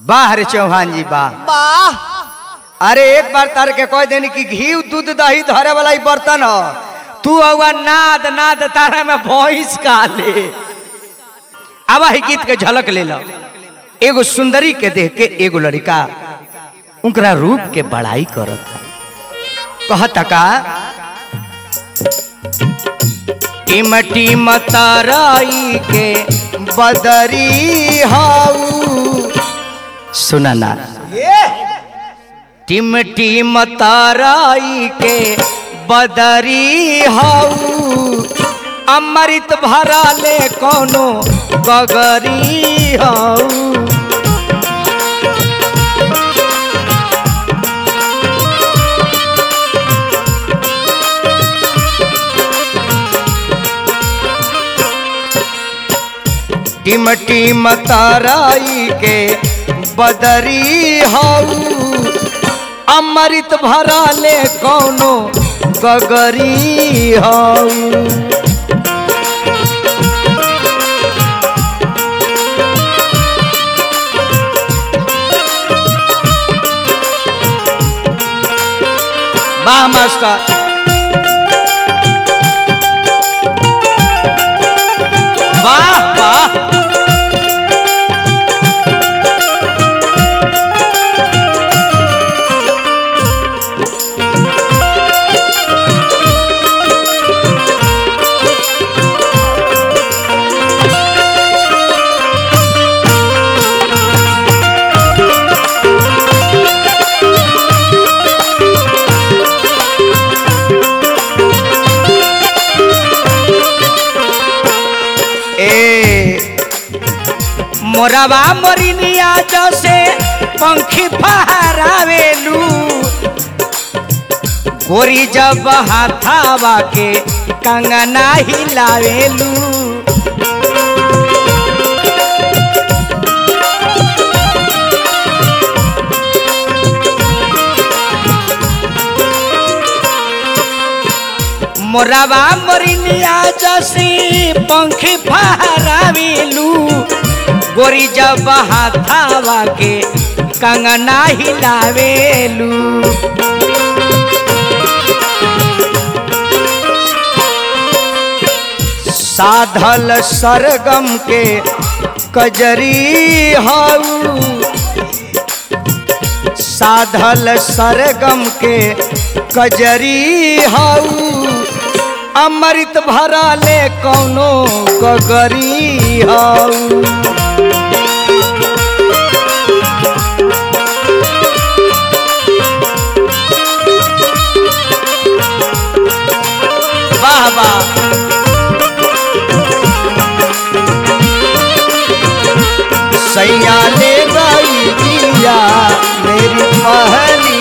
वाह रे चौहान जी वाह वाह अरे एक बार तार के कह देनी कि घी दूध दही धरे वाला ही बर्तन हो तू हुआ नाद नाद तारा में भैंस का ले अब ही गीत के झलक ले लो एगो सुंदरी के देख के एगो लड़का उनकरा रूप के बड़ाई करत है कहता का टीम टीम ताराई के बदरी हाऊ सुना ना ये टिम टिम ताराई के बदरी हाऊ अमृत भरा ले कोनो गगरी हाऊ टिम टिम ताराई के बदरी हाऊ अमृत भरा ले कौनो गगरी हाऊ वाह मास्टर वाह वाह ए मोरवा मोरिनिया जसे पंखी फहरावेलू गोरी जब हाथावा के कंगना हिलावेलू मोरवा मोरिनिया जसी पंखी फहरावेलू गोरी जब हाथावा के कंगना हिलावेलू साधल सरगम के कजरी हाऊ साधल सरगम के कजरी हाऊ अमृत भरा ले कौनो गगरी हाऊ वाह वाह सैया ले गई दिया मेरी पहली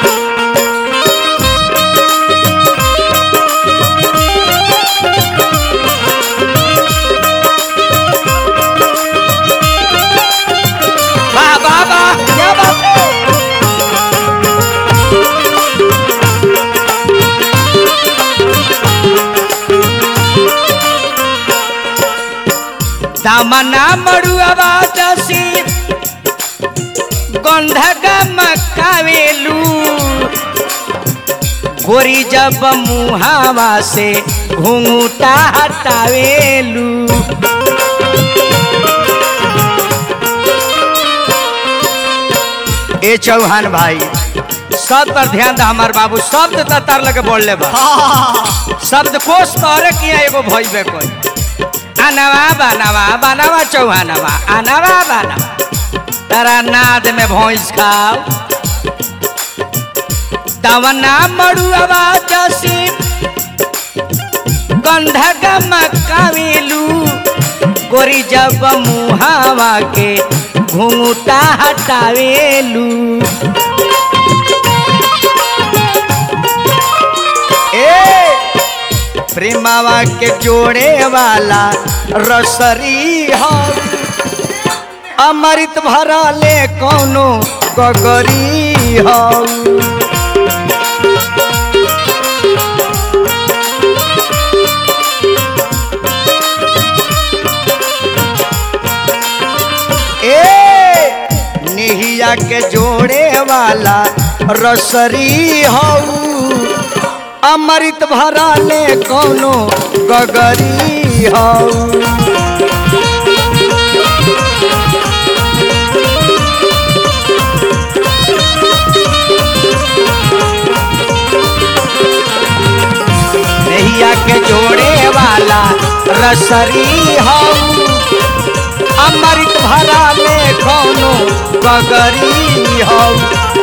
वाह वाह वाह क्या बात है दामना मड़ुआ जसी गंधक मकावेलू गोरी जब मुहावा से घूंघटा हटावेलू ए चौहान भाई शब्द पर ध्यान दा हमार बाबू शब्द त तार लगे बोल ले बा शब्द कोश तोरे किया एगो भइबे कोई अनवा बनवा बनवा चौहानवा अनवा बनवा तारा नाद में भैंस खाओ तवना मड़ुआ जसी गंधक मकावेलू गोरी जब मुहावा के घूंघटा हटावेलू ए प्रेमावा के जोड़े वाला रसरी हो अमृत भरा ले कौनो गगरी हो ए नैया के जोड़े वाला रसरी हऊ अमृत भरा ले कोनो गगरी हऊ नैया के जोड़े वाला रसरी हऊ अमृत भरा ले कोनो गगरी हऊ